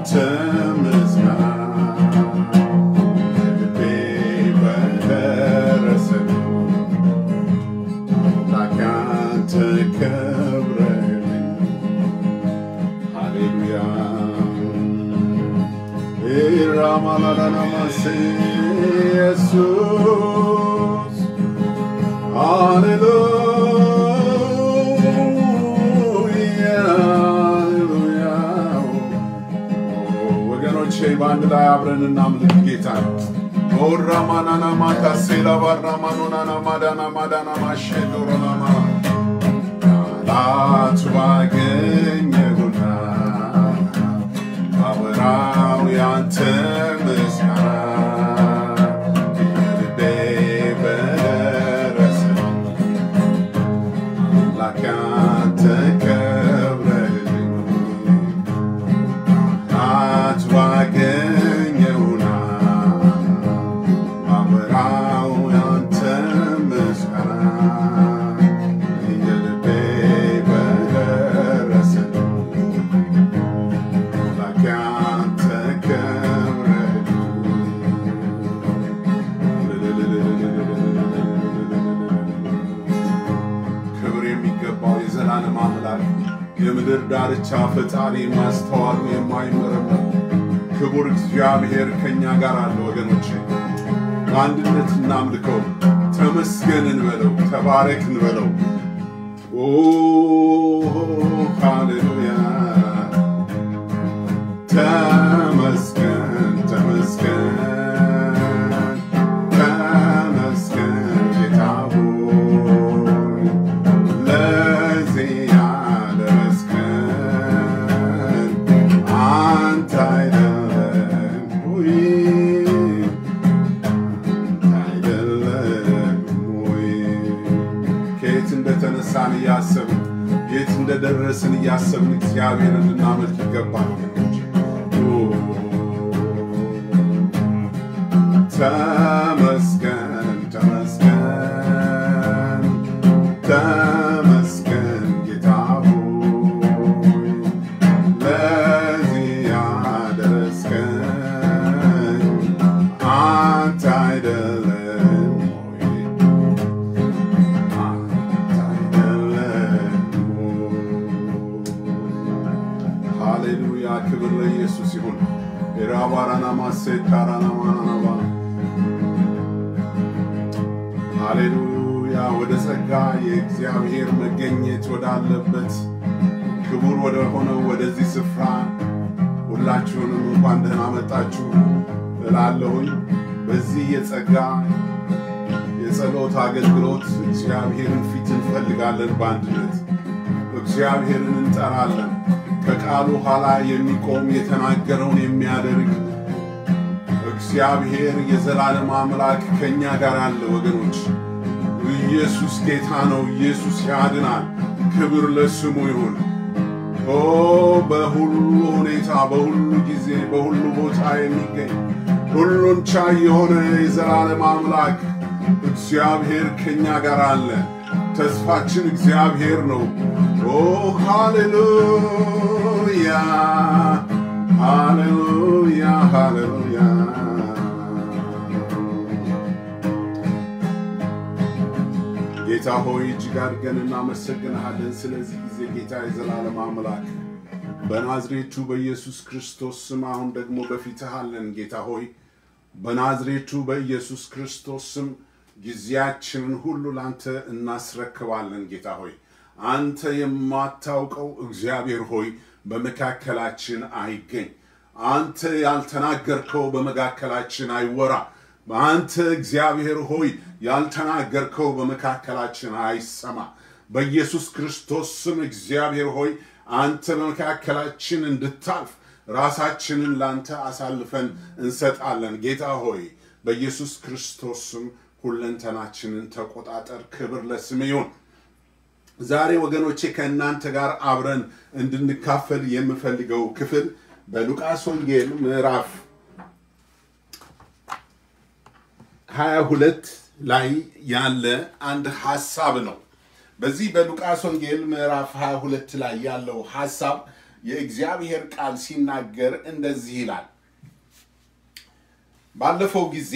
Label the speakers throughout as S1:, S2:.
S1: ያንተ ምስጋና ልቤ በደረሰ አምላክ ያንተ ከብረልኝ ሃሌሉያ ኢራማላላናማሴ ኢየሱስ ሃሌሉያ ሃሌሉያ ወገኖቼ በአንድ ላይ አብረን እናምልክ ጌታ ኦራማናና ማካሴላ ባራማኖናና ማዳና ማዳና ማሼዶሮናማ ቃላት ባገኘሁና ባወራው ያንተ ምስጋና ልቤ በደረሰ አምላክ ያንተ ከብረልኝ ቃላት ባገኘሁና ባወራው ያንተ ምስጋና የልቤ በደረሰ አምላክ ያንተ ከብረልኝ ክብር የሚገባው የዘላለም አምላክ የምድር ዳርቻ ፈጣሪ ማስተዋሉ የማይመረመር ክቡር እግዚአብሔር ከእኛ ጋር አለ። ወገኖቼ በአንድነት እናምልከው፣ ተመስገን እንበለው፣ ተባረክ እንበለው። ኦ ሃሌሉያ ተመስገን ተመስገን ተመስገን ጌታ ሆይ ለዚህ ያደረስከን አንተ አይደለም ወይ አንተ አይደለም ወይ ከየት እንደተነሳን እያሰብን የት እንደደረስን እያሰብን እግዚአብሔርን ልናመልክ ይገባል። ተመስገን ተመስገን ተመስገን ጌታ ሆይ ለዚህ ያደረስከን አንተ አይደለም ወይ? አንተ አይደለም ወይ? ሃሌሉያ ክብር ለኢየሱስ ይሁን። የራባራና ማሴታራና ማናናባ ሃሌሉያ ወደ ጸጋ የእግዚአብሔር መገኘት ወዳለበት ክቡር ወደ ሆነው ወደዚህ ስፍራ ሁላችሁንም እንኳን ደህና መጣችሁ እላለሁኝ። በዚህ የጸጋ የጸሎት አገልግሎት እግዚአብሔርን ፊት እንፈልጋለን። በአንድነት እግዚአብሔርን እንጠራለን። ከቃሉ ኋላ የሚቆም የተናገረውን የሚያደርግ እግዚአብሔር የዘላለም አምላክ ከእኛ ጋር አለ። ወገኖች ኢየሱስ ጌታ ነው። ኢየሱስ ያድናል። ክብር ለስሙ ይሁን። ኦ በሁሉ ሁኔታ፣ በሁሉ ጊዜ፣ በሁሉ ቦታ የሚገኝ ሁሉን ቻይ የሆነ የዘላለም አምላክ እግዚአብሔር ከእኛ ጋር አለ። ተስፋችን እግዚአብሔር ነው። ኦ ሃሌሉያ ሃሌሉያ ሃሌሉያ ጌታ ሆይ እጅግ አድርገን እናመሰግንሃለን። ስለዚህ ጊዜ ጌታ የዘላለም አምላክ በናዝሬቱ በኢየሱስ ክርስቶስ ስም አሁን ደግሞ በፊትህ አለን። ጌታ ሆይ በናዝሬቱ በኢየሱስ ክርስቶስ ስም ጊዜያችንን ሁሉ ላንተ እናስረክባለን። ጌታ ሆይ አንተ የማታውቀው እግዚአብሔር ሆይ በመካከላችን አይገኝ። አንተ ያልተናገርከው በመካከላችን አይወራ። አንተ እግዚአብሔር ሆይ ያልተናገርከው በመካከላችን አይሰማ። በኢየሱስ ክርስቶስ ስም እግዚአብሔር ሆይ አንተ በመካከላችን እንድታልፍ ራሳችንን ላንተ አሳልፈን እንሰጣለን። ጌታ ሆይ በኢየሱስ ክርስቶስ ስም ሁለንተናችንን ተቆጣጠር። ክብር ለስም ይሁን። ዛሬ ወገኖቼ ከእናንተ ጋር አብረን እንድንካፈል የምፈልገው ክፍል በሉቃስ ወንጌል ምዕራፍ 22 ላይ ያለ አንድ ሐሳብ ነው። በዚህ በሉቃስ ወንጌል ምዕራፍ 22 ላይ ያለው ሐሳብ የእግዚአብሔር ቃል ሲናገር እንደዚህ ይላል። ባለፈው ጊዜ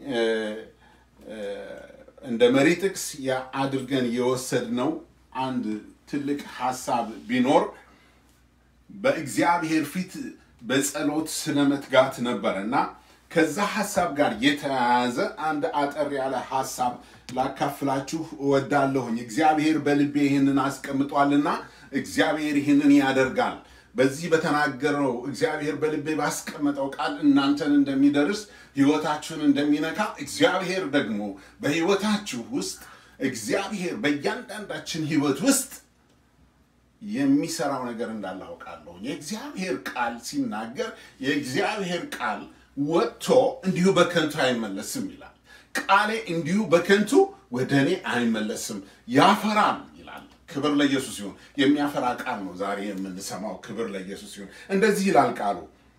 S1: እንደ መሪ ጥቅስ አድርገን የወሰድነው አንድ ትልቅ ሀሳብ ቢኖር በእግዚአብሔር ፊት በጸሎት ስለ መትጋት ነበረ እና ከዛ ሀሳብ ጋር የተያያዘ አንድ አጠር ያለ ሀሳብ ላካፍላችሁ እወዳለሁኝ። እግዚአብሔር በልቤ ይህንን አስቀምጧልና እግዚአብሔር ይህንን ያደርጋል። በዚህ በተናገረው እግዚአብሔር በልቤ ባስቀመጠው ቃል እናንተን እንደሚደርስ ህይወታችሁን እንደሚነካ እግዚአብሔር ደግሞ በህይወታችሁ ውስጥ እግዚአብሔር በእያንዳንዳችን ህይወት ውስጥ የሚሰራው ነገር እንዳለ አውቃለሁ። የእግዚአብሔር ቃል ሲናገር የእግዚአብሔር ቃል ወጥቶ እንዲሁ በከንቱ አይመለስም ይላል። ቃሌ እንዲሁ በከንቱ ወደ እኔ አይመለስም ያፈራል ይላል። ክብር ለኢየሱስ ይሁን። የሚያፈራ ቃል ነው ዛሬ የምንሰማው። ክብር ለኢየሱስ ይሁን። እንደዚህ ይላል ቃሉ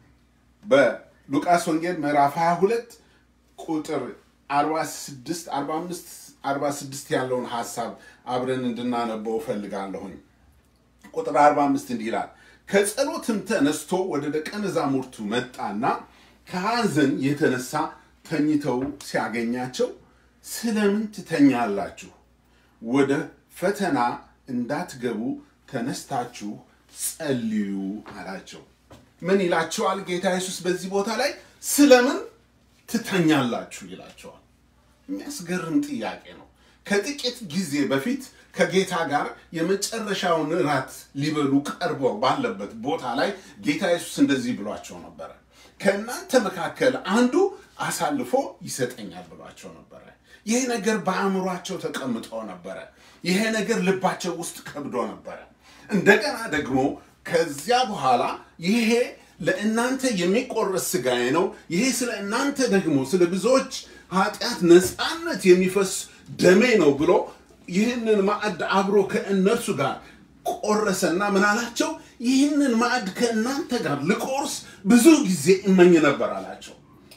S1: በሉቃስ ወንጌል ምዕራፍ 22 ቁጥር 46 45 46 ያለውን ሀሳብ አብረን እንድናነበው እፈልጋለሁኝ። ቁጥር 45 እንዲህ ይላል፣ ከጸሎትም ተነስቶ ወደ ደቀ መዛሙርቱ መጣና ከሐዘን የተነሳ ተኝተው ሲያገኛቸው ስለምን ትተኛላችሁ? ወደ ፈተና እንዳትገቡ ተነስታችሁ ጸልዩ አላቸው። ምን ይላቸዋል ጌታ ኢየሱስ በዚህ ቦታ ላይ? ስለምን ትተኛላችሁ ይላቸዋል። የሚያስገርም ጥያቄ ነው። ከጥቂት ጊዜ በፊት ከጌታ ጋር የመጨረሻውን እራት ሊበሉ ቀርበው ባለበት ቦታ ላይ ጌታ ኢየሱስ እንደዚህ ብሏቸው ነበረ። ከእናንተ መካከል አንዱ አሳልፎ ይሰጠኛል ብሏቸው ነበረ። ይሄ ነገር በአእምሯቸው ተቀምጦ ነበረ። ይሄ ነገር ልባቸው ውስጥ ከብዶ ነበረ። እንደገና ደግሞ ከዚያ በኋላ ይሄ ለእናንተ የሚቆረስ ስጋዬ ነው፣ ይሄ ስለ እናንተ ደግሞ ስለ ብዙዎች ኃጢአት ነፃነት የሚፈስ ደሜ ነው ብሎ ይህንን ማዕድ አብሮ ከእነርሱ ጋር ቆረሰና ምን አላቸው? ይህንን ማዕድ ከእናንተ ጋር ልቆርስ ብዙ ጊዜ እመኝ ነበር አላቸው።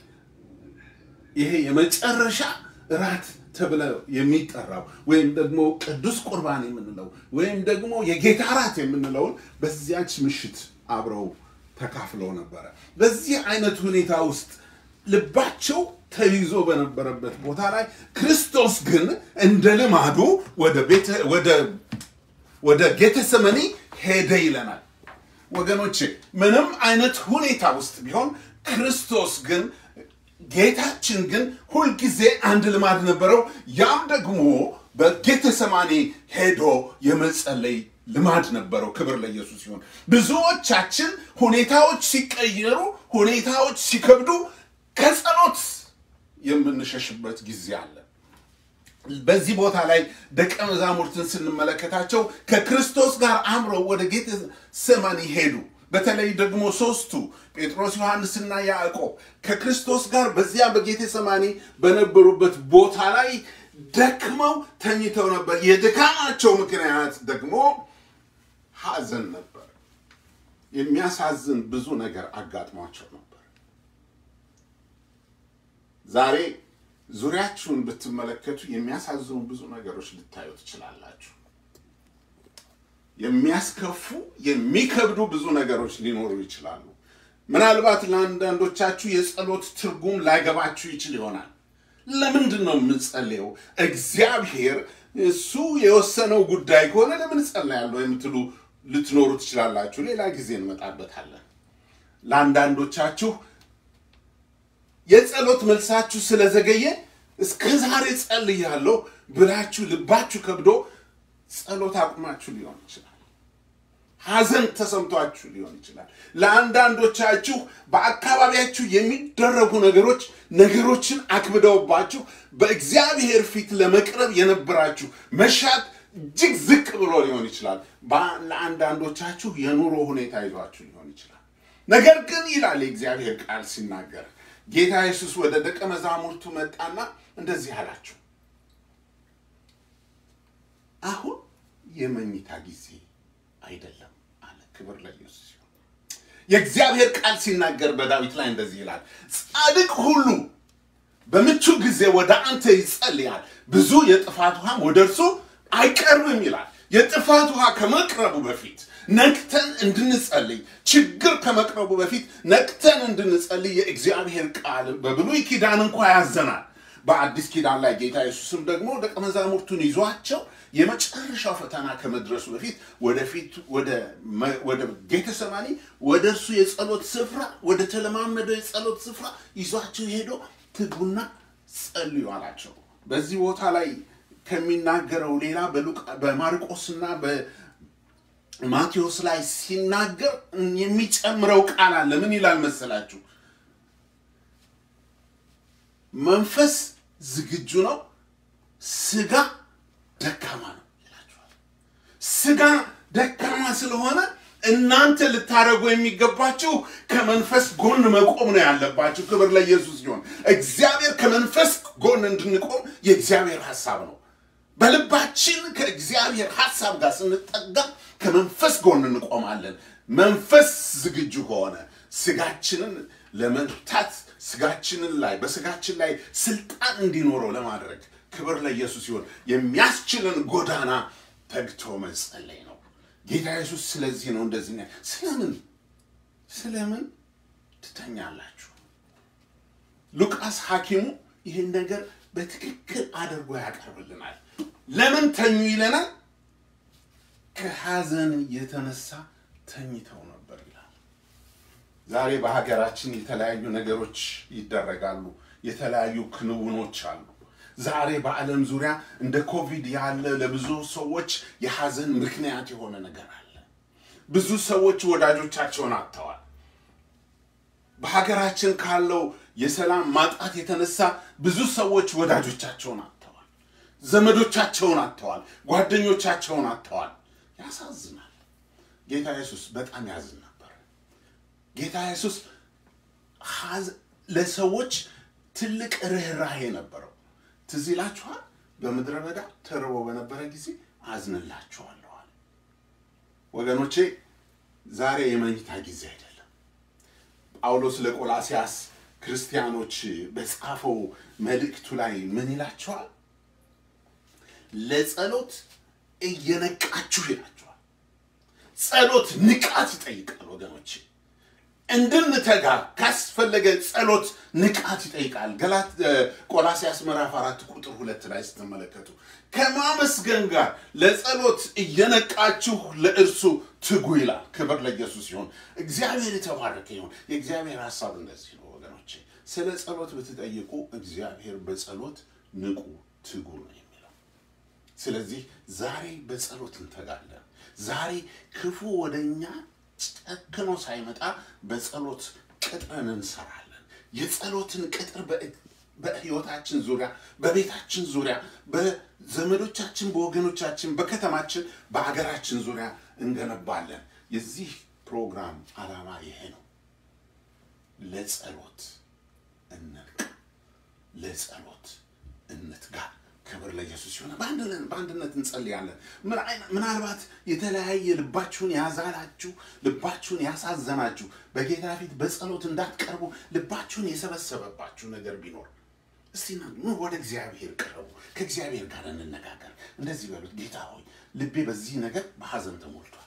S1: ይሄ የመጨረሻ እራት ተብለ የሚጠራው ወይም ደግሞ ቅዱስ ቁርባን የምንለው ወይም ደግሞ የጌታ እራት የምንለውን በዚያች ምሽት አብረው ተካፍለው ነበረ። በዚህ አይነት ሁኔታ ውስጥ ልባቸው ተይዞ በነበረበት ቦታ ላይ ክርስቶስ ግን እንደ ልማዱ ወደ ቤተ ወደ ወደ ጌተሰመኒ ሄደ ይለናል። ወገኖቼ ምንም አይነት ሁኔታ ውስጥ ቢሆን ክርስቶስ ግን ጌታችን ግን ሁልጊዜ አንድ ልማድ ነበረው። ያም ደግሞ በጌተሰማኒ ሄዶ የመጸለይ ልማድ ነበረው። ክብር ለኢየሱስ ሲሆን ብዙዎቻችን ሁኔታዎች ሲቀየሩ፣ ሁኔታዎች ሲከብዱ ከጸሎት የምንሸሽበት ጊዜ አለ። በዚህ ቦታ ላይ ደቀ መዛሙርትን ስንመለከታቸው ከክርስቶስ ጋር አምረው ወደ ጌተሰማኒ ሄዱ። በተለይ ደግሞ ሶስቱ ጴጥሮስ፣ ዮሐንስና ያዕቆብ ከክርስቶስ ጋር በዚያ በጌተሰማኒ በነበሩበት ቦታ ላይ ደክመው ተኝተው ነበር። የድካማቸው ምክንያት ደግሞ ሐዘን ነበር። የሚያሳዝን ብዙ ነገር አጋጥሟቸው ነበር። ዛሬ ዙሪያችሁን ብትመለከቱ የሚያሳዝኑ ብዙ ነገሮች ልታዩ ትችላላችሁ። የሚያስከፉ የሚከብዱ ብዙ ነገሮች ሊኖሩ ይችላሉ። ምናልባት ለአንዳንዶቻችሁ የጸሎት ትርጉም ላይገባችሁ ይችል ይሆናል። ለምንድን ነው የምንጸልየው? እግዚአብሔር እሱ የወሰነው ጉዳይ ከሆነ ለምን ጸልያለሁ የምትሉ ልትኖሩ ትችላላችሁ። ሌላ ጊዜ እንመጣበታለን። ለአንዳንዶቻችሁ የጸሎት መልሳችሁ ስለዘገየ እስከ ዛሬ ጸልያለሁ ብላችሁ ልባችሁ ከብዶ ጸሎት አቁማችሁ ሊሆን ይችላል። ሐዘን ተሰምቷችሁ ሊሆን ይችላል። ለአንዳንዶቻችሁ በአካባቢያችሁ የሚደረጉ ነገሮች ነገሮችን አክብደውባችሁ በእግዚአብሔር ፊት ለመቅረብ የነበራችሁ መሻት እጅግ ዝቅ ብሎ ሊሆን ይችላል። ለአንዳንዶቻችሁ የኑሮ ሁኔታ ይዟችሁ ሊሆን ይችላል። ነገር ግን ይላል የእግዚአብሔር ቃል ሲናገር ጌታ ኢየሱስ ወደ ደቀ መዛሙርቱ መጣና እንደዚህ አላቸው፣ አሁን የመኝታ ጊዜ አይደለም አለ። ክብር ለኢየሱስ ሲሆን የእግዚአብሔር ቃል ሲናገር በዳዊት ላይ እንደዚህ ይላል፣ ጻድቅ ሁሉ በምቹ ጊዜ ወደ አንተ ይጸልያል፣ ብዙ የጥፋት ውሃም ወደ እርሱ አይቀርብም ይላል። የጥፋት ውሃ ከመቅረቡ በፊት ነቅተን እንድንጸልይ፣ ችግር ከመቅረቡ በፊት ነቅተን እንድንጸልይ የእግዚአብሔር ቃል በብሉይ ኪዳን እንኳ ያዘናል። በአዲስ ኪዳን ላይ ጌታ ኢየሱስም ደግሞ ደቀ መዛሙርቱን ይዟቸው የመጨረሻው ፈተና ከመድረሱ በፊት ወደፊት ወደ ጌተሰማኒ ወደ እርሱ የጸሎት ስፍራ ወደ ተለማመደው የጸሎት ስፍራ ይዟቸው ሄዶ ትጉና ጸልዩ አላቸው። በዚህ ቦታ ላይ ከሚናገረው ሌላ በማርቆስና በማቴዎስ ላይ ሲናገር የሚጨምረው ቃል አለ። ምን ይላል መሰላችሁ? መንፈስ ዝግጁ ነው፣ ስጋ ደካማ ነው ይላችኋል። ስጋ ደካማ ስለሆነ እናንተ ልታደርጉ የሚገባችሁ ከመንፈስ ጎን መቆም ነው ያለባችሁ። ክብር ለኢየሱስ ሲሆን እግዚአብሔር ከመንፈስ ጎን እንድንቆም የእግዚአብሔር ሐሳብ ነው። በልባችን ከእግዚአብሔር ሐሳብ ጋር ስንጠጋ ከመንፈስ ጎን እንቆማለን። መንፈስ ዝግጁ ከሆነ ስጋችንን ለመርታት ስጋችንን ላይ በስጋችን ላይ ስልጣን እንዲኖረው ለማድረግ ክብር ለኢየሱስ ሲሆን የሚያስችልን ጎዳና ተግቶ መጸለይ ነው። ጌታ ኢየሱስ ስለዚህ ነው እንደዚህ ነው። ስለምን ስለምን ትተኛላችሁ? ሉቃስ ሐኪሙ ይህን ነገር በትክክል አድርጎ ያቀርብልናል። ለምን ተኙ ይለናል። ከሐዘን የተነሳ ተኝተው ነበር ይላል። ዛሬ በሀገራችን የተለያዩ ነገሮች ይደረጋሉ። የተለያዩ ክንውኖች አሉ። ዛሬ በዓለም ዙሪያ እንደ ኮቪድ ያለ ለብዙ ሰዎች የሐዘን ምክንያት የሆነ ነገር አለ። ብዙ ሰዎች ወዳጆቻቸውን አጥተዋል። በሀገራችን ካለው የሰላም ማጣት የተነሳ ብዙ ሰዎች ወዳጆቻቸውን አጥተዋል። ዘመዶቻቸውን አጥተዋል። ጓደኞቻቸውን አጥተዋል። ያሳዝናል። ጌታ ኢየሱስ በጣም ያዝን ነበር። ጌታ ኢየሱስ ለሰዎች ትልቅ ርኅራሄ ነበረው። ትዝ ይላችኋል። በምድረ በዳ ተርቦ በነበረ ጊዜ አዝንላችኋለዋል። ወገኖቼ ዛሬ የመኝታ ጊዜ አይደለም። ጳውሎስ ለቆላሲያስ ክርስቲያኖች በጻፈው መልእክቱ ላይ ምን ይላቸዋል? ለጸሎት እየነቃችሁ ይላቸዋል። ጸሎት ንቃት ይጠይቃል ወገኖቼ እንድንተጋ ካስፈለገ ጸሎት ንቃት ይጠይቃል። ገላት ቆላሲያስ ምዕራፍ አራት ቁጥር ሁለት ላይ ስትመለከቱ ከማመስገን ጋር ለጸሎት እየነቃችሁ ለእርሱ ትጉ ይላል። ክብር ለኢየሱስ ይሁን። እግዚአብሔር የተባረከ ይሁን። የእግዚአብሔር ሀሳብ እንደዚህ ነው ወገኖቼ። ስለ ጸሎት ብትጠይቁ እግዚአብሔር በጸሎት ንቁ፣ ትጉ ነው የሚለው። ስለዚህ ዛሬ በጸሎት እንተጋለን። ዛሬ ክፉ ወደኛ ጨክኖ ሳይመጣ በጸሎት ቅጥርን እንሰራለን። የጸሎትን ቅጥር በሕይወታችን ዙሪያ፣ በቤታችን ዙሪያ፣ በዘመዶቻችን፣ በወገኖቻችን፣ በከተማችን፣ በሀገራችን ዙሪያ እንገነባለን። የዚህ ፕሮግራም ዓላማ ይሄ ነው። ለጸሎት እንንቃ፣ ለጸሎት እንትጋ። ክብር ለኢየሱስ ሲሆን በአንድነት እንጸልያለን። ምናልባት የተለያየ ልባችሁን ያዛላችሁ፣ ልባችሁን ያሳዘናችሁ፣ በጌታ ፊት በጸሎት እንዳትቀርቡ ልባችሁን የሰበሰበባችሁ ነገር ቢኖር እስቲ ኑ ወደ እግዚአብሔር ቅረቡ፣ ከእግዚአብሔር ጋር እንነጋገር። እንደዚህ በሉት፣ ጌታ ሆይ ልቤ በዚህ ነገር በሐዘን ተሞልቷል።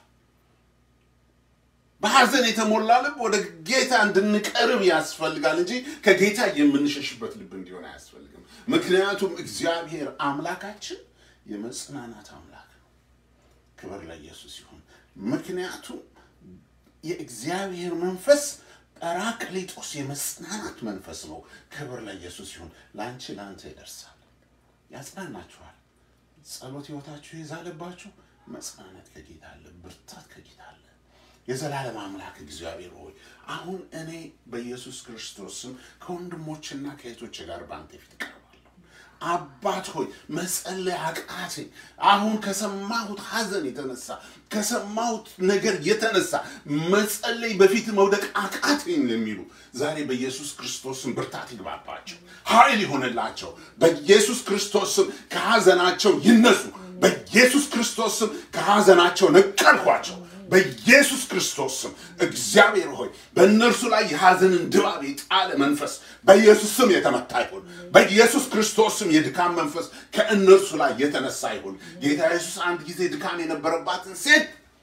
S1: በሐዘን የተሞላ ልብ ወደ ጌታ እንድንቀርብ ያስፈልጋል እንጂ ከጌታ የምንሸሽበት ልብ እንዲሆን አያስፈልግም። ምክንያቱም እግዚአብሔር አምላካችን የመጽናናት አምላክ ነው። ክብር ለኢየሱስ ይሁን። ምክንያቱም የእግዚአብሔር መንፈስ ጰራቅሊጦስ የመጽናናት መንፈስ ነው። ክብር ለኢየሱስ ይሁን። ለአንቺ ለአንተ ይደርሳል፣ ያጽናናችኋል። ጸሎት ሕይወታችሁ የዛለባችሁ መጽናናት ከጌታ አለ፣ ብርታት ከጌታ አለ። የዘላለም አምላክ እግዚአብሔር ሆይ አሁን እኔ በኢየሱስ ክርስቶስ ስም ከወንድሞችና ከእህቶች ጋር በአንተ ፊት ቀርባለሁ። አባት ሆይ መጸለይ አቃተኝ። አሁን ከሰማሁት ሐዘን የተነሳ ከሰማሁት ነገር የተነሳ መጸለይ በፊት መውደቅ አቃተኝ ለሚሉ ዛሬ በኢየሱስ ክርስቶስ ስም ብርታት ይግባባቸው፣ ኃይል ይሆንላቸው። በኢየሱስ ክርስቶስ ስም ከሐዘናቸው ይነሱ። በኢየሱስ ክርስቶስ ስም ከሐዘናቸው ነቀልኳቸው። በኢየሱስ ክርስቶስ ስም እግዚአብሔር ሆይ በእነርሱ ላይ የሐዘንን ድባብ የጣለ መንፈስ በኢየሱስ ስም የተመታ ይሁን። በኢየሱስ ክርስቶስ ስም የድካም መንፈስ ከእነርሱ ላይ የተነሳ ይሁን። ጌታ ኢየሱስ አንድ ጊዜ ድካም የነበረባትን ሴት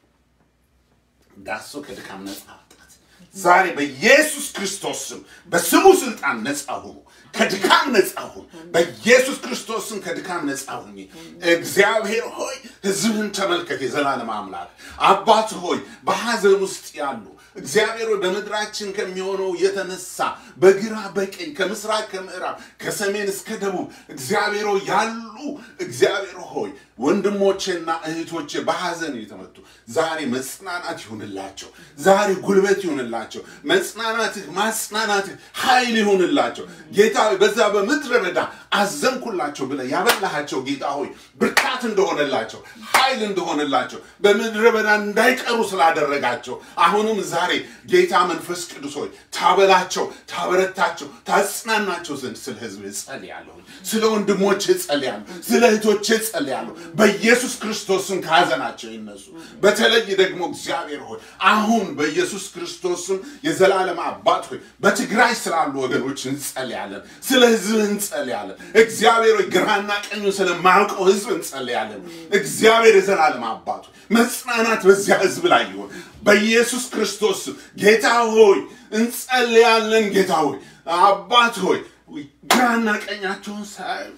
S1: ዳሶ ከድካም ነፃ አወጣት። ዛሬ በኢየሱስ ክርስቶስ ስም በስሙ ስልጣን ነፃ ሁኑ። ከድካም ነፃ ሁኑ። በኢየሱስ ክርስቶስ ስም ከድካም ነፃ ሁኚ። እግዚአብሔር ሆይ ሕዝብህን ተመልከት። የዘላለም አምላክ አባት ሆይ በሐዘን ውስጥ ያሉ እግዚአብሔር ሆይ በምድራችን ከሚሆነው የተነሳ በግራ በቀኝ ከምስራቅ ከምዕራብ ከሰሜን እስከ ደቡብ እግዚአብሔር ሆይ ያሉ እግዚአብሔር ሆይ ወንድሞቼና እህቶቼ በሐዘን የተመቱ ዛሬ መጽናናት ይሁንላቸው። ዛሬ ጉልበት ይሁንላቸው። መጽናናትህ ማጽናናትህ ኃይል ይሁንላቸው። ጌታ ሆይ በዛ በምድረ በዳ አዘንኩላቸው ብለህ ያበላሃቸው ጌታ ሆይ ብርታት እንደሆነላቸው ኃይል እንደሆነላቸው በምድረ በዳ እንዳይቀሩ ስላደረጋቸው አሁንም ዛሬ ጌታ መንፈስ ቅዱስ ሆይ ታበላቸው፣ ታበረታቸው፣ ታጽናናቸው ዘንድ ስለ ህዝብ ጸልያለሁ። ስለ ወንድሞቼ ጸልያለሁ። ስለ እህቶቼ ጸልያለሁ። በኢየሱስ ክርስቶስም ከሐዘናቸው ይነሱ። በተለይ ደግሞ እግዚአብሔር ሆይ አሁን በኢየሱስ ክርስቶስም የዘላለም አባት ሆይ በትግራይ ስላሉ ወገኖች እንጸልያለን። ስለ ህዝብ እንጸልያለን። እግዚአብሔር ሆይ ግራና ቀኙ ስለማያውቀው ህዝብ እንጸልያለን። እግዚአብሔር የዘላለም አባት ሆይ መጽናናት በዚያ ህዝብ ላይ ይሆን በኢየሱስ ክርስቶስ ስም ጌታ ሆይ እንጸልያለን። ጌታ ሆይ አባት ሆይ ግራና ቀኛቸውን ሳያዩ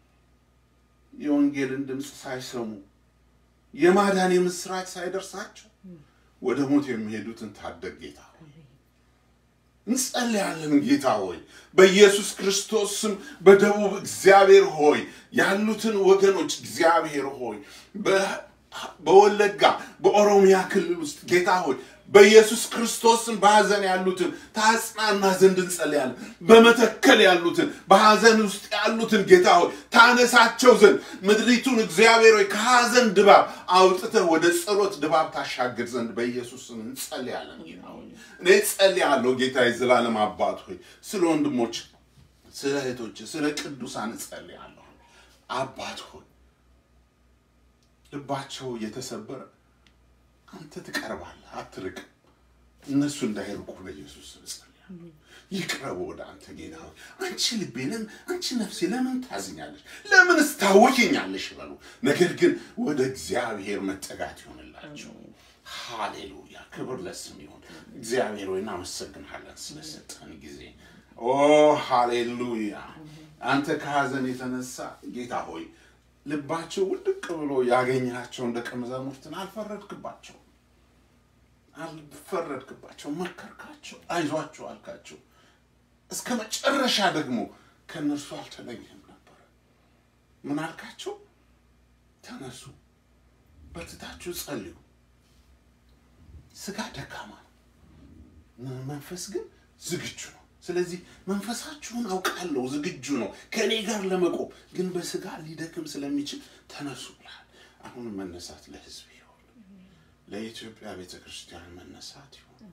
S1: የወንጌልን ድምፅ ሳይሰሙ የማዳን የምስራች ሳይደርሳቸው ወደ ሞት የሚሄዱትን ታደግ ጌታ ሆይ እንጸልያለን። ጌታ ሆይ በኢየሱስ ክርስቶስ ስም በደቡብ እግዚአብሔር ሆይ ያሉትን ወገኖች እግዚአብሔር ሆይ በወለጋ በኦሮሚያ ክልል ውስጥ ጌታ ሆይ በኢየሱስ ክርስቶስም በሐዘን ያሉትን ታጽናና ዘንድ እንጸልያለን። በመተከል ያሉትን በሐዘን ውስጥ ያሉትን ጌታ ሆይ ታነሳቸው ዘንድ ምድሪቱን እግዚአብሔር ሆይ ከሐዘን ድባብ አውጥተህ ወደ ጸሎት ድባብ ታሻግር ዘንድ በኢየሱስ ስም እንጸልያለን። ጌታ ሆይ እኔ ጸልያለሁ። ጌታ የዘላለም አባት ሆይ ስለ ወንድሞች፣ ስለ እህቶች፣ ስለ ቅዱሳን እጸልያለሁ። አባት ሆይ ልባቸው የተሰበረ አንተ ትቀርባለህ፣ አትርቅም። እነሱ እንዳይርቁ በኢየሱስ ስም ጸልያለሁ። ይቅረቡ ወደ አንተ ጌታ ሆይ። አንቺ ልቤ ለምን አንቺ ነፍሴ ለምን ታዝኛለሽ? ለምንስ ታወኪኛለሽ? በሉ። ነገር ግን ወደ እግዚአብሔር መጠጋት ይሆንላቸው። ሃሌሉያ! ክብር ለስም ይሁን። እግዚአብሔር ሆይ እናመሰግንሃለን ስለሰጠን ጊዜ። ኦ ሃሌሉያ! አንተ ከሐዘን የተነሳ ጌታ ሆይ ልባቸው ውድቅ ብሎ ያገኛቸውን ደቀ መዛሙርትን አልፈረድክባቸው አልፈረድክባቸው፣ መከርካቸው፣ አይዟቸው አልካቸው። እስከ መጨረሻ ደግሞ ከእነርሱ አልተለየም ነበረ። ምን አልካቸው? ተነሱ፣ በርትታችሁ ጸልዩ። ስጋ ደካማ ነው፣ መንፈስ ግን ዝግጁ ነው። ስለዚህ መንፈሳችሁን አውቃለሁ ዝግጁ ነው ከእኔ ጋር ለመቆም ግን በስጋ ሊደክም ስለሚችል ተነሱ ብላል። አሁን መነሳት ለህዝብ ይሆን፣ ለኢትዮጵያ ቤተ ክርስቲያን መነሳት ይሆን።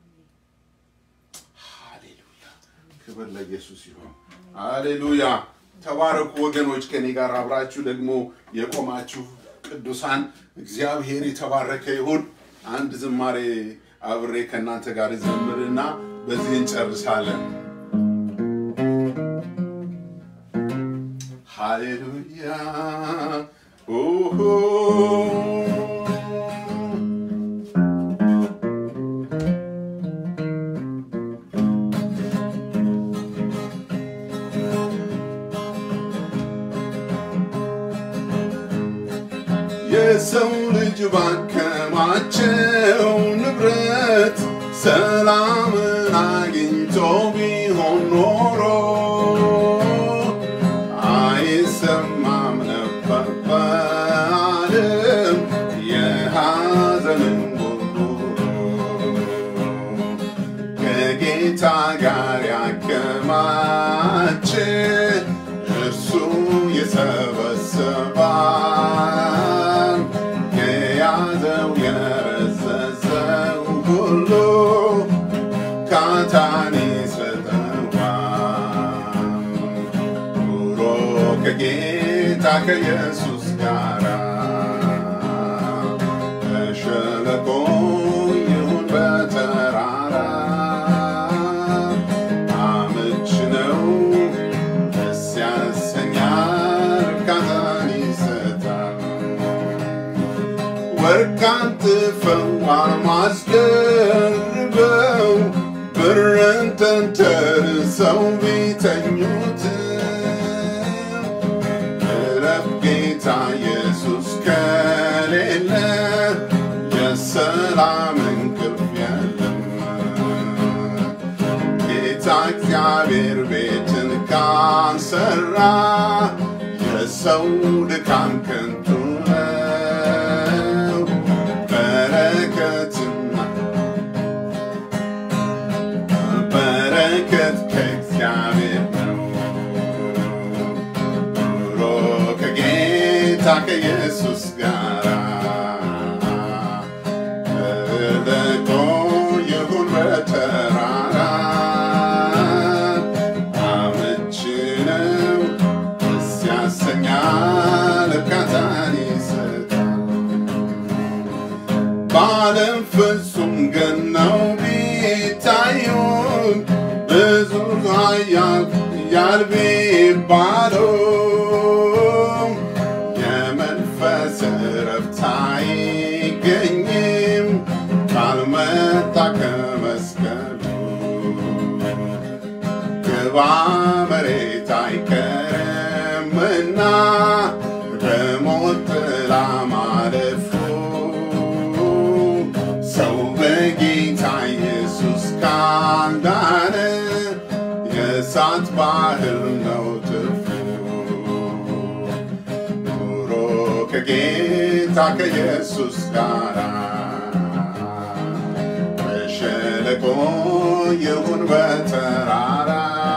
S1: ሃሌሉያ! ክብር ለኢየሱስ ይሆን። ሃሌሉያ! ተባረኩ ወገኖች። ከእኔ ጋር አብራችሁ ደግሞ የቆማችሁ ቅዱሳን እግዚአብሔር የተባረከ ይሁን። አንድ ዝማሬ አብሬ ከእናንተ ጋር ዘምርና በዚህ እንጨርሳለን። ሃሌሉያ ኦሆ የሰው ልጅ ባከማቸው ንብረት ሰላምን አግኝቶ ቢሆን ኖሮ አይሰማም ነበር በዓለም የሐዘንን ጉርጉሮ ከጌታ ጋር ያከማች እርሱ የሰበሰባል የያዘው የረዘዘው ሁሉ ካታን ይሰጠዋል ኑሮ ከጌታ ከኢየሱስ ጋር በሸለቆ አቃጥፈው አልማዝ ደርበው ብርን ተንተርሰው ቢተኙት እረፍ ጌታ ኢየሱስ ከሌለ የሰላም እንቅልፍ የለም። ጌታ እግዚአብሔር ቤትን ካንሰራ የሰው ድካም ከንቱ ነው። በረከትና በረከት ከእግዚአብሔር ነው። ኑሮ ከጌታ ከኢየሱስ ጋር እለቆ ይሁን በተራራ አመቺ ነው ደስ ያሰኛል እርካታን ይሰጣል። በዓለም ፍጹም ገነው ቢታዩም ብዙ ኃያል ኃያል ቢባሉም የመንፈስ እረፍት አይገኝም ካልመጣ ከመስቀሉ ግባ መሬት አይቀርምና በሞት ጥላ ማለፉ ሰው በጌታ ኢየሱስ ካዳነ የእሳት ባህር ነው ትርፉ። ኑሮ ከጌታ ከኢየሱስ ጋር በሸለቆ ይሁን በተራራ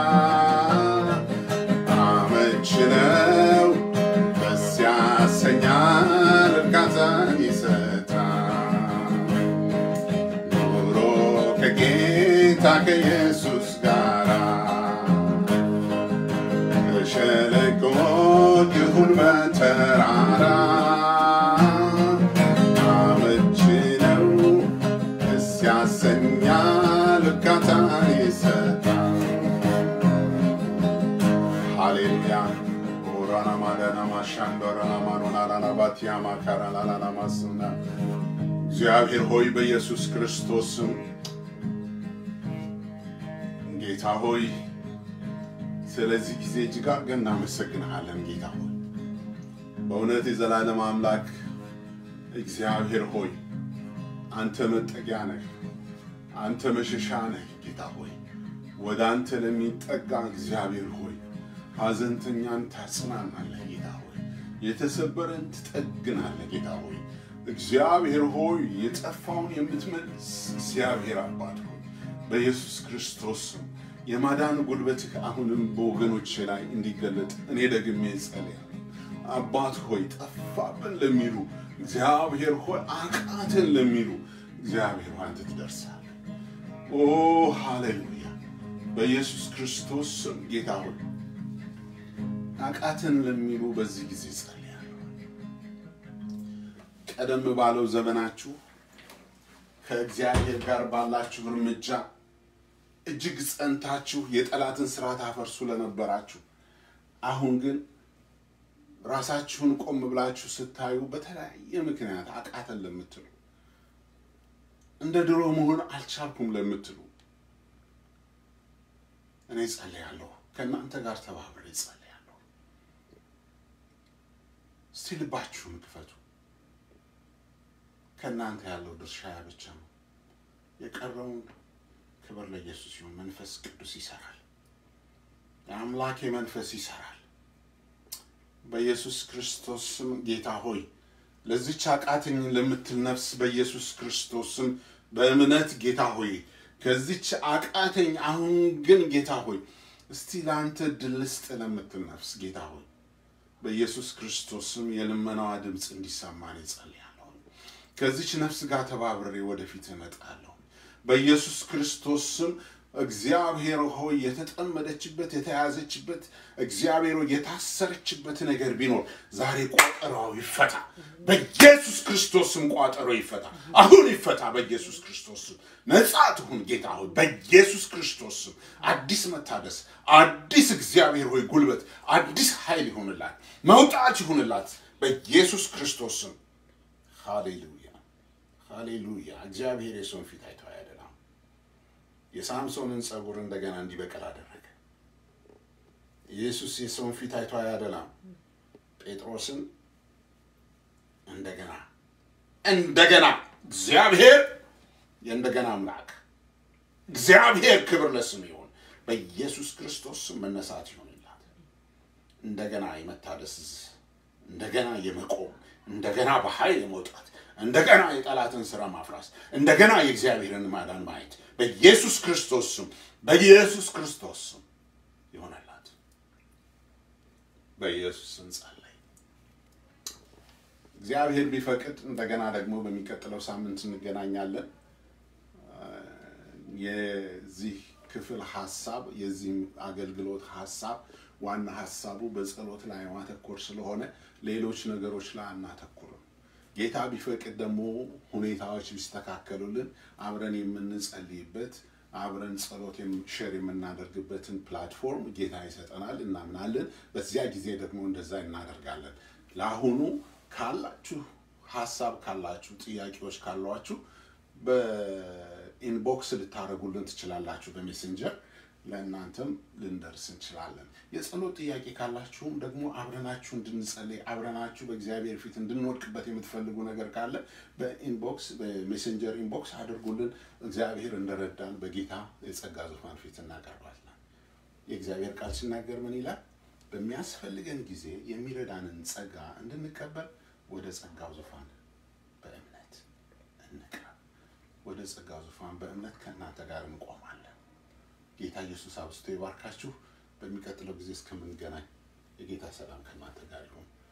S1: አመች ነው ደስ ያሰኛል እርካታን ይሰጣል። ኑሮ ከጌታ ከኢየሱስ ጋር በሸለቆ ይሁን በተራራ አመች ነው ደስ ያሰኛል እርካታን ይሰጣል። ሃሌሉያ ኦራና ማዳና ማሻንዶራና ማኖናላና ባቲያ ማካራላላና ማስና እግዚአብሔር ሆይ በኢየሱስ ክርስቶስ ስም ጌታ ሆይ ስለዚህ ጊዜ እጅግ አድርገን እናመሰግንሃለን። ጌታ ሆይ በእውነት የዘላለም አምላክ እግዚአብሔር ሆይ አንተ መጠጊያ ነህ፣ አንተ መሸሻ ነህ። ጌታ ሆይ ወደ አንተ ለሚጠጋ እግዚአብሔር ሆይ ሐዘንተኛን ታጽናናለህ። ጌታ ሆይ የተሰበረን ትጠግናለህ። ጌታ ሆይ እግዚአብሔር ሆይ የጠፋውን የምትመልስ እግዚአብሔር አባት ሆይ በኢየሱስ ክርስቶስ ስም የማዳን ጉልበትህ አሁንም በወገኖች ላይ እንዲገለጥ እኔ ደግሜ ጸልያለሁ። አባት ሆይ ጠፋብን ለሚሉ እግዚአብሔር ሆይ አቃተን ለሚሉ እግዚአብሔር ሆይ አንተ ትደርሳለህ። ኦ ሃሌሉያ! በኢየሱስ ክርስቶስ ስም ጌታ ሆይ አቃተን ለሚሉ በዚህ ጊዜ ጸልያለሁ። ቀደም ባለው ዘመናችሁ ከእግዚአብሔር ጋር ባላችሁ እርምጃ እጅግ ጸንታችሁ የጠላትን ስራ ታፈርሱ ለነበራችሁ አሁን ግን ራሳችሁን ቆም ብላችሁ ስታዩ በተለያየ ምክንያት አቃተን ለምትሉ እንደ ድሮ መሆን አልቻልኩም ለምትሉ እኔ ጸልያለሁ። ከእናንተ ጋር ተባብሬ ጸልያለሁ። እስቲ ልባችሁን ክፈቱ። ከእናንተ ያለው ድርሻ ያ ብቻ ነው። የቀረውን ክብር ለኢየሱስ ይሁን። መንፈስ ቅዱስ ይሰራል። የአምላኬ መንፈስ ይሰራል። በኢየሱስ ክርስቶስ ስም ጌታ ሆይ ለዚች አቃተኝ ለምትል ነፍስ በኢየሱስ ክርስቶስ ስም በእምነት ጌታ ሆይ ከዚች አቃተኝ አሁን ግን ጌታ ሆይ እስቲ ለአንተ ድል ስጥ ለምትል ነፍስ ጌታ ሆይ በኢየሱስ ክርስቶስ ስም የልመናዋ ድምፅ እንዲሰማን እጸልያለሁ። ከዚች ነፍስ ጋር ተባብሬ ወደፊት እመጣለሁ። በኢየሱስ ክርስቶስ ስም እግዚአብሔር ሆይ የተጠመደችበት የተያዘችበት እግዚአብሔር ሆይ የታሰረችበት ነገር ቢኖር ዛሬ ቋጠሯው ይፈታ። በኢየሱስ ክርስቶስ ስም ቋጠሮ ይፈታ። አሁን ይፈታ። በኢየሱስ ክርስቶስ ስም ነጻ ትሁን። ጌታ ሆይ በኢየሱስ ክርስቶስ ስም አዲስ መታደስ፣ አዲስ እግዚአብሔር ሆይ ጉልበት፣ አዲስ ኃይል ይሁንላት፣ መውጣት ይሁንላት በኢየሱስ ክርስቶስ ስም ሃሌሉያ። ሃሌሉያ! እግዚአብሔር የሰውን ፊት አይቶ አያደላም። የሳምሶንን ጸጉር እንደገና እንዲበቅል አደረገ። ኢየሱስ የሰውን ፊት አይቶ አያደላም። ጴጥሮስን እንደገና እንደገና እግዚአብሔር የእንደገና አምላክ እግዚአብሔር ክብር ለስሙ ይሁን። በኢየሱስ ክርስቶስ ስም መነሳት ይሆንላት። እንደገና የመታደስ እንደገና የመቆም እንደገና በኃይል የመውጣት እንደገና የጠላትን ስራ ማፍራስ እንደገና የእግዚአብሔርን ማዳን ማየት በኢየሱስ ክርስቶስ ስም በኢየሱስ ክርስቶስ ስም ይሆነላት። በኢየሱስ ስም ጸለይ። እግዚአብሔር ቢፈቅድ እንደገና ደግሞ በሚቀጥለው ሳምንት እንገናኛለን። የዚህ ክፍል ሀሳብ የዚህ አገልግሎት ሀሳብ ዋና ሀሳቡ በጸሎት ላይ ማተኮር ስለሆነ ሌሎች ነገሮች ላይ አናተኩርም። ጌታ ቢፈቅድ ደግሞ ሁኔታዎች ቢስተካከሉልን አብረን የምንጸልይበት አብረን ጸሎት ሼር የምናደርግበትን ፕላትፎርም ጌታ ይሰጠናል፣ እናምናለን። በዚያ ጊዜ ደግሞ እንደዛ እናደርጋለን። ለአሁኑ ካላችሁ ሀሳብ ካላችሁ ጥያቄዎች ካሏችሁ በኢንቦክስ ልታደርጉልን ትችላላችሁ። በሜሴንጀር ለእናንተም ልንደርስ እንችላለን። የጸሎት ጥያቄ ካላችሁም ደግሞ አብረናችሁ እንድንጸልይ አብረናችሁ በእግዚአብሔር ፊት እንድንወድቅበት የምትፈልጉ ነገር ካለ በኢንቦክስ በሜሴንጀር ኢንቦክስ አድርጉልን። እግዚአብሔር እንደረዳን በጌታ የጸጋ ዙፋን ፊት እናቀርባለን። የእግዚአብሔር ቃል ሲናገር ምን ይላል? በሚያስፈልገን ጊዜ የሚረዳንን ጸጋ እንድንቀበል ወደ ጸጋው ዙፋን በእምነት እንቅረብ። ወደ ጸጋው ዙፋን በእምነት ከእናንተ ጋር እንቆማለን። ጌታ ኢየሱስ አብዝቶ ይባርካችሁ። በሚቀጥለው ጊዜ እስከምንገናኝ የጌታ ሰላም ከእናንተ ጋር ይሁን።